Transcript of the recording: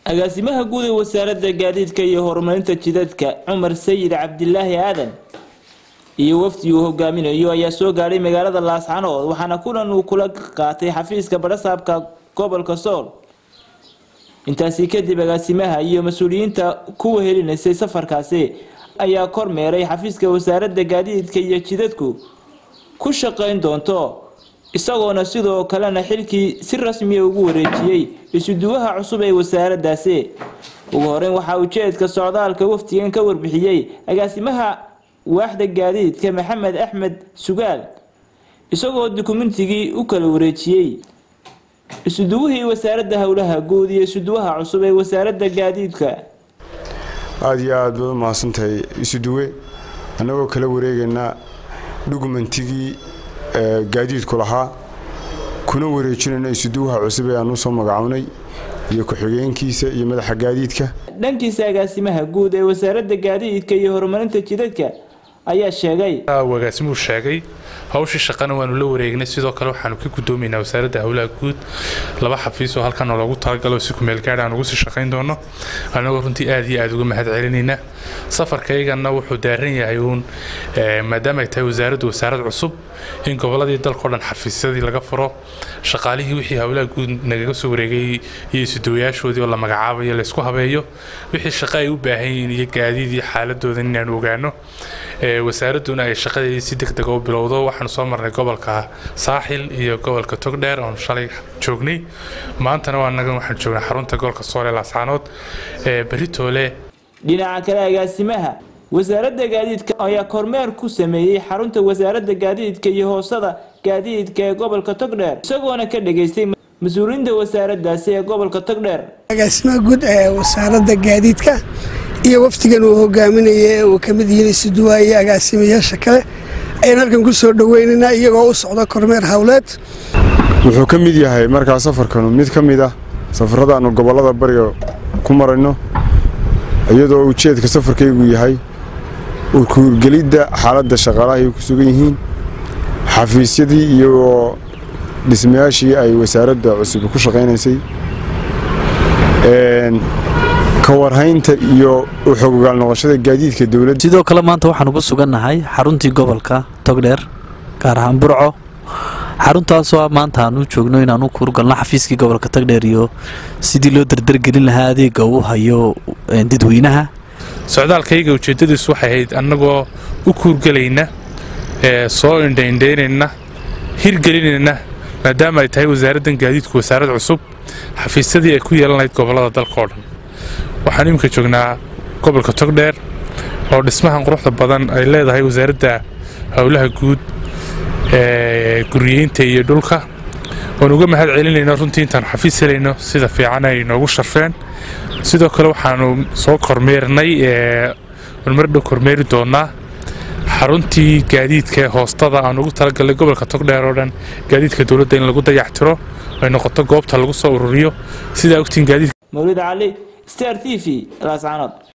agaasimaha guud ee wasaaradda gaadiidka iyo horumarinta jidadka cumar sayid cabdilaahi aadan iyo wafdi uu hogaaminayo ayaa soo gaadhay magaalada laascanood waxaana kulan uu kula qaatay xafiiska badhasaabka gobolka sool intaasi kadib agaasimaha iyo mas-uuliyiinta kuwa helinaysay safarkaasi ayaa kormeeray xafiiska wasaaradda gaadiidka iyo jidadku ku shaqayn doonto isagoona sidoo kalena xilkii si rasmiya ugu wareejiyey isuduwaha cusub ee wasaaraddaasi ugu horeyn waxaa ujeedka socdaalka wafdigan ka warbixiyey agaasimaha waaxda gaadiidka maxamed axmed sugaal isagoo dukumentigii u kala wareejiyey isuduwihii wasaaradda howlaha guud iyo isuduwaha cusub ee wasaaradda gaadiidka aada iyo aad baad u mahadsantahay isuduwe annagoo kala wareegaynaa dhugumentigii gaadiidku lahaa kuna wareejinayno isuduwaha cusub ee aan usoo magacownay iyo ku-xigeenkiisa iyo madaxa gaadiidka dhankiisa agaasimaha guud ee wasaaradda gaadiidka iyo horumarinta jidadka ayaa sheegay agaasimuhu sheegay hawshii shaqana waanu la wareegnay sidoo kale waxaanu ka gudoomaynaa wasaaradda howlaha guud laba xafiis oo halkan loogu talagalo si kumeelgaadh aan ugu sii shaqayn doono annagoo runtii aad iyo aad uga mahad celinaynaa safarkaygana wuxuu daaran yahay uun maadaama ay tahay wasaaraddu wasaarad cusub in gobolladii dalkao dhan xafiisyadii laga furo shaqaalihii wixii howlaha guud nagaga soo wareegay iyo isudawayaashoodii oo la magacaabayo laysku habeeyo wixii shaqo ay u baahan yihiin iyo gaadiid iyo xaaladooda inaanu ogaano wasaaradduna ay shaqadeedii si deg dega u bilowdo waxaanu soo marnay gobolka saaxil iyo gobolka togdheer oonu shalay joognay maantana waa nagan waxaan joognay xarunta gobolka soole laascaanood beritoole dhinaca kale agaasimaha wasaaradda gaadiidka ayaa kormeer ku sameeyey xarunta wasaaradda gaadiidka iyo hoosada gaadiidka ee gobolka togdheer isagoona ka dhageystay mas-uuliyiinta wasaaraddaasi ee gobolka togdheer agaasimaha guud ee wasaaradda gaadiidka iyo wafdigan uu hogaaminaya ee uu ka mid yihiin isuduwaa iyo agaasimayaasha kale ayaan halkan ku soo dhoweynaynaa iyagoo u socda kormeer howleed wuxuu ka mid yahay markaa safarkanu mid ka mid ah safarrada aanu gobollada bariga ku marayno iyadoo ujeedka safarkaygu yahay urkuurgelidda xaaladda shaqaalaha ay ku sugan yihiin xafiisyadii iyo dhismayaashii ay wasaaradda cusub ku shaqaynaysay kawarhaynta iyo u xogogaal noqoshada gaadiidka dowladda sidoo kale maanta waxaanu ku sugannahay xaruntii gobolka togdheer gaar ahaan burco xaruntaasoo maanta aan u joogno inaan u kuurgalno xafiiskii gobolka togdheer iyo sidii loo dardargelin lahaa adeega uu hayo dadweynaha socdaalkayga ujeeddadiisu waxay ahayd annagoo u kuurgelayna soo indhaindhaynayna hirgelinayna maadaama ay tahay wasaaraddan gaadiidku wasaarad cusub xafiisyadii ay ku yeelan lahayd gobollada dalka oo dhan waxaan iminka joognaa gobolka togdheer oo dhismahan quruxda badan ay leedahay wasaaradda howlaha guud ee guriyeynta iyo dhulka oon uga mahad celinayno runtii intaanu xafiis helayno sida fiican ay noogu sharfeen sidoo kale waxaanu soo kormeernay marmardhow kormeeri doonaa xaruntii gaadiidka ee hoostada aan ugu talagalnay gobolka togdheer oo dhan gaadiidka dowladda in lagu dayactiro ay noqoto goobta lagu soo ururiyo sidaa ogtiin gaadiidka mawlid cali star t v laascanood